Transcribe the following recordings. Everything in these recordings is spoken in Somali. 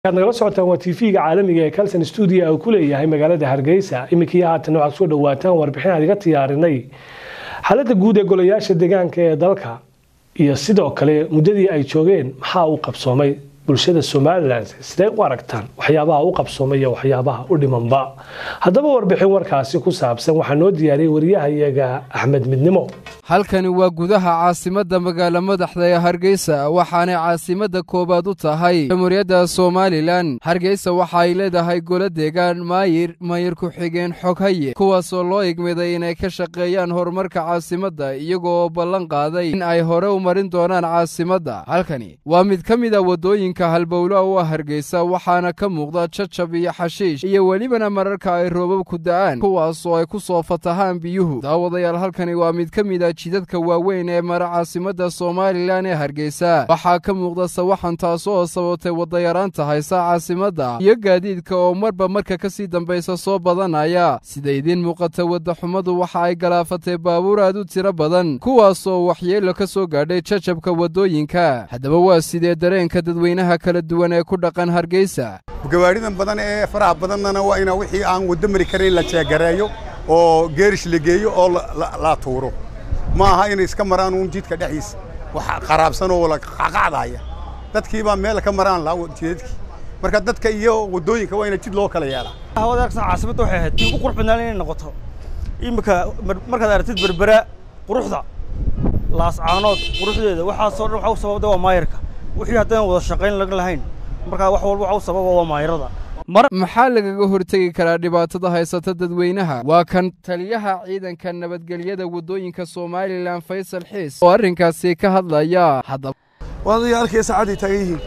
ad nagala socotaan waa tv-ga caalamiga ee calson stuudio uu ku leeyahay magaalada hargeysa iminkii haatan waxaad soo dhawaataan warbixin aad iga tiyaarinay xaaladda guud ee golayaasha deegaanka ee dalka iyo sidoo kale muddadii ay joogeen maxaa u qabsoomay bulshada somalilan sidee u aragtaan waxyaabaha u qabsoomay iyo waxyaabaha u dhimanba haddaba warbixin warkaasi ku saabsan waxaa noo diyaariyey wariyahayaga axmed midnimo halkani waa gudaha caasimadda magaala madaxda ee hargeysa waxaanay caasimadda koowaad u tahay jamhuuriyadda somalilan hargeysa waxa ay leedahay golo deegaan maayir mayir ku-xigeen xoghaye kuwaasoo loo igmiday inay ka shaqeeyaan horumarka caasimadda iyagoo ballan qaaday in ay hore u marin doonaan caasimadda halkani waa mid ka mid a waddooyinka halbowla u ah hargeysa waxaana ka muuqda jajab iyo xashiish iyo welibana mararka ay roobabku da'aan kuwaasoo ay ku soo fatahaan biyuhu daawadayaal halkani waa mid ka mid a jidadka waaweyn ee mara caasimadda somalilan ee hargeysa waxaa ka muuqda sawaxan taasoo sababtay wadayaraanta haysa caasimadda iyo gaadiidka oo marba marka ka sii dambaysa soo badanaya sida idiin muuqata waddaxumadu waxa ay galaafatay baabuur aad u tiro badan kuwaasoo waxyeelo ka soo gaadhay jajabka waddooyinka haddaba waa sidee dareenka dadweynaha kala duwan ee ku dhaqan hargeysa gawaaridan badan ee faraha badannana waa ina wixii aan waddo mari karayn la jeegareeyo oo geerish la geeyo oo la tuuro ma aha inay iska maraan uun jidka dhexdiisa wax qaraabsan oo la qacqacdaya dadkii baa meel ka maraan laa jidadkii marka dadka iyo waddooyinka waa ina jid loo kala yeelaa hawada aragsan caasimadda waxay ahayd tii ugu qurux badnaan inay noqoto iminka markaad aragtid berbera quruxda laascaanood quruxdeeda waxaasoo dhan waxa u sababda waa maayarka wixii haddaan wada shaqayn laga lahayn markaa wax walba waxa u sababa waa maayarada maxaa lagaga hortegi karaa dhibaatada haysata dadweynaha waa kan taliyaha ciidanka nabadgelyada waddooyinka somalilan faysal xiis oo arrinkaasi ka hadlaya waad adiga arkaya saacadday taagan yihiin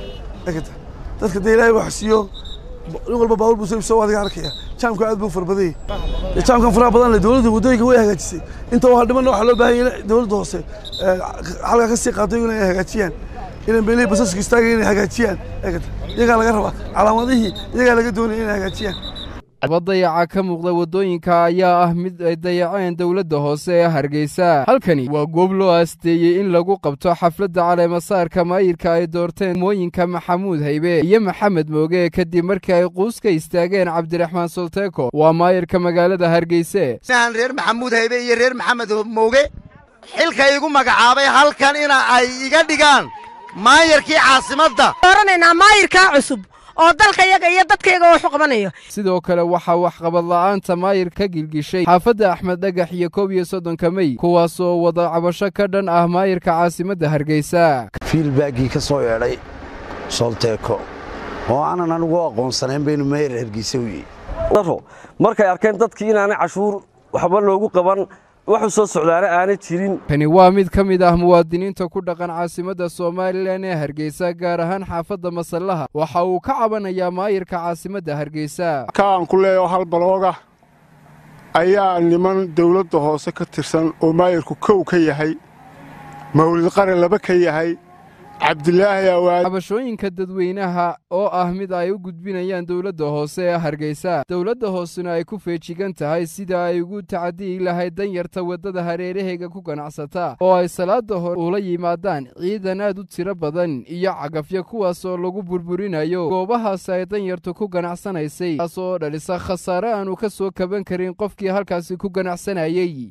dadka dee ilaahay wax siiyo nin walba baawur buu soo ibsoo adiga arkaya jaamka aad buu farbadayay jaamkan faraha badan leh dowladda waddooyinka way hagaajisay inta waa dhimanna waxaa loo baahan yahay dowladda hoose halkaa ka sii qaato inay hagaajiyaan inay meelihii basaska istaagaya inay hagaajiyaan iyagaa laga rabaa calaamadihii iyagaa laga doonaya inay hagaajiyaan dayaca ka muuqda waddooyinka ayaa ah mid ay dayaceen dowladda hoose ee hargeysa halkani waa goob loo aasteeyey in lagu qabto xafladda caleemasaarka maayirka ay doorteen mooyinka maxamuud haybe iyo maxamed mooge kadib markii ay quus ka istaageen cabdiraxmaan solteko waa maayirka magaalada hargeyse reer maxamuud haybe iyo reer maxamed mooge xilka igu magacaabay halkan ina ay iga dhigaan maayarkii caasimadda dooranaynaa maayirkaa cusub oo dalkayaga iyo dadkayaga waxu qabanayo sidoo kale waxaa waxqabad la'aanta maayir ka gilgishay xaafadda axmed dhagax iyo koob iyo soddonka mey kuwaasoo wada cabasho ka dhan ah maayirka caasimadda hargeysa fiilbaaggii ka soo yeedhay solteeko oo aanan anigu aqoonsanayn baynu maayir hargeysa u yihi markay arkeen dadkii inaanay cashuur waxba loogu qaban waxu soo socdaana aanay jirin kani waa mid ka mid ah muwaadiniinta ku dhaqan caasimadda somalilan ee hargeysa gaar ahaan xaafadda masallaha waxa uu ka cabanayaa maayirka caasimadda hargeysa kaan ku leeyaho hal balooga ayaa niman dawladda hoose ka tirsan oo maayirku kow ka yahay mawlid qaran laba ka yahay cabdilaahi awaad cabashooyinka dadweynaha oo ah mid ay u gudbinayaan dowladda hoose ee hargeysa dowladda hoosena ay ku feejigan tahay sida ay ugu tacadiyi lahayd danyarta waddada hareeraheyga ku ganacsata oo ay salaada hore ula yimaadaan ciidan aad u tiro badan iyo cagafyo kuwaasoo lagu burburinayo goobahaas ay danyartu ku ganacsanaysay taasoo dhalisa khasaare aanu ka soo kaban karin qofkii halkaasi ku ganacsanayey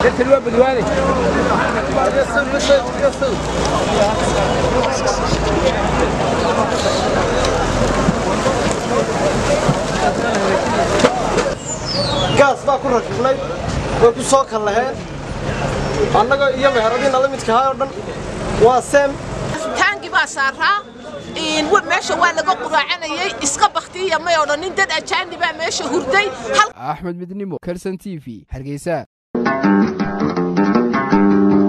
gaas baa ku rakibnay way ku soo kallaheen annaga iyo meheradiina la midkahaa oo dhan waa seem taangi baa saaraa meesha waa laga quraacanayey iska baktiya may odhanin dad ajaani baa meesha hurday axmed midnimo kelson t v hargeysa